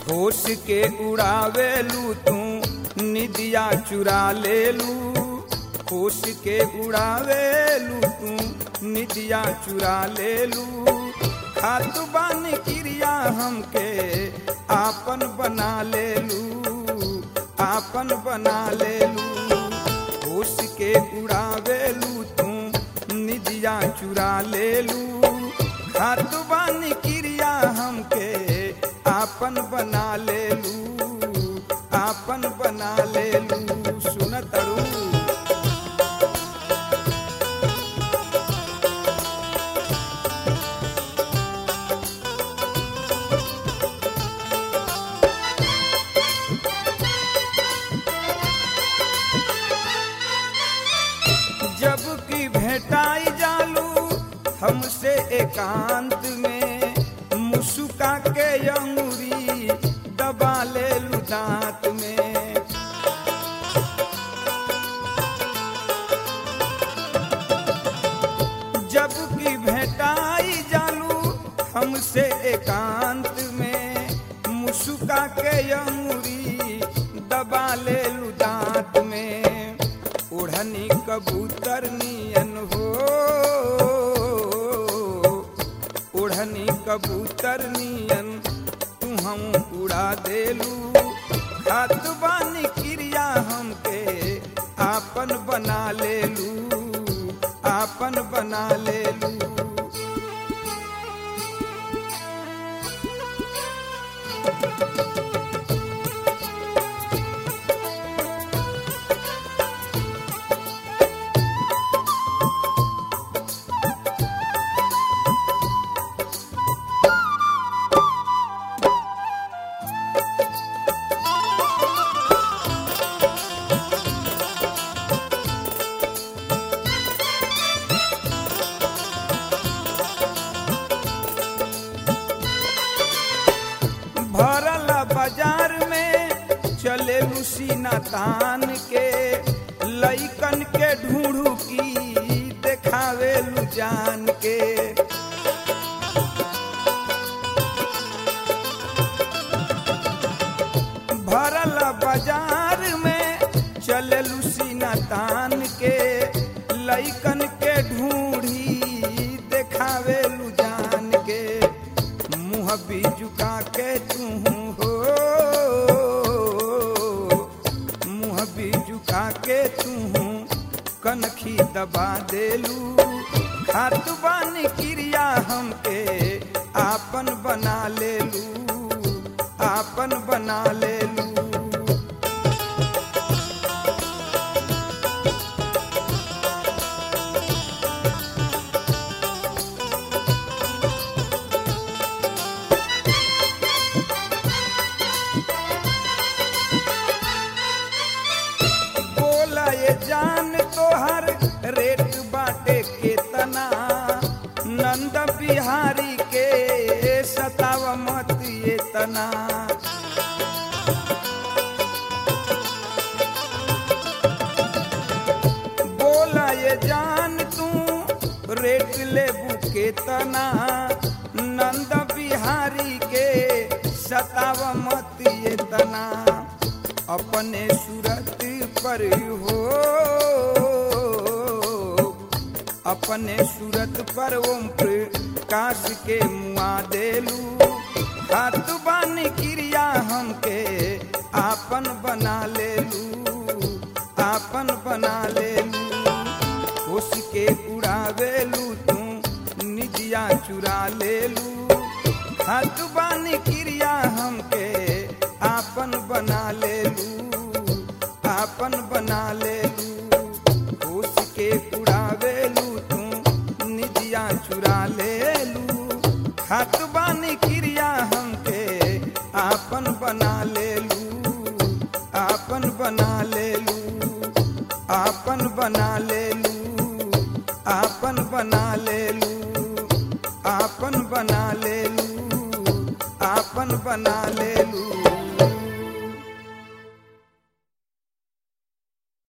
होश के उड़ावेलू तू निदिया चुरा लेलू होश के उड़ावेलू तू निदिया चुरा लेलू खातु बानी क्रिया हमके आपन बना लेलू आपन बना लेलू होश के उड़ावेलू तू निदिया चुरा लेलू खातु बानी क्रिया हमके आपन बना लेलू आपन बना लेलू सुनतरू जब की भेटाई जालू हमसे एकांत में मुस्का के अंगुरी दबा ले लू दांत में जब की भेटाई जालू हमसे एकांत में मुस्का के अंगुरी दबा ले लू दांत में ओढ़नी कबूतर नियन हो ओढ़नी कबूतर नियन तू हम उड़ा देलू खात बानी क्रिया हमके आपन बना लेलू आपन बना लेलू भरल बाजार में चले सीना तान के लइकन के ढूंढू की देखावे जान के भरल बाजार में चले सीना तान के लइकन के ढूंढी देखावे जान के मुँह भी झुका के तू हो मुँह भी झुका के तू कनखी दबा देलू खात बानी क्रिया हमके आपन बना लेलू आपन बना लेलू बोला ये जान तोहर रेट बाटे केतना नंद बिहारी के सताव मत ये तना बोला ये जान तू रेट लेबू केतना नंद बिहारी के सताव मत ये तना अपने सूरत पर हो अपने सूरत पर ओम प्रकाश के मुआ देलू हाथ बानी क्रिया हमके आपन बना लेलू आपन बना लेलू होश के उड़ावेलू तू निजिया चुरा लेलू हाथ बानी क्रिया हमके आपन बना लेलू आपन बना लेलू होश के उड़ावेलू तू निजिया चुरा लेलू हाथ बानी क्रिया हमके आपन बना लेलू आपन बना लेलू आपन बना लेलू आपन बना लेलू आपन बना लेलू आपन बना ले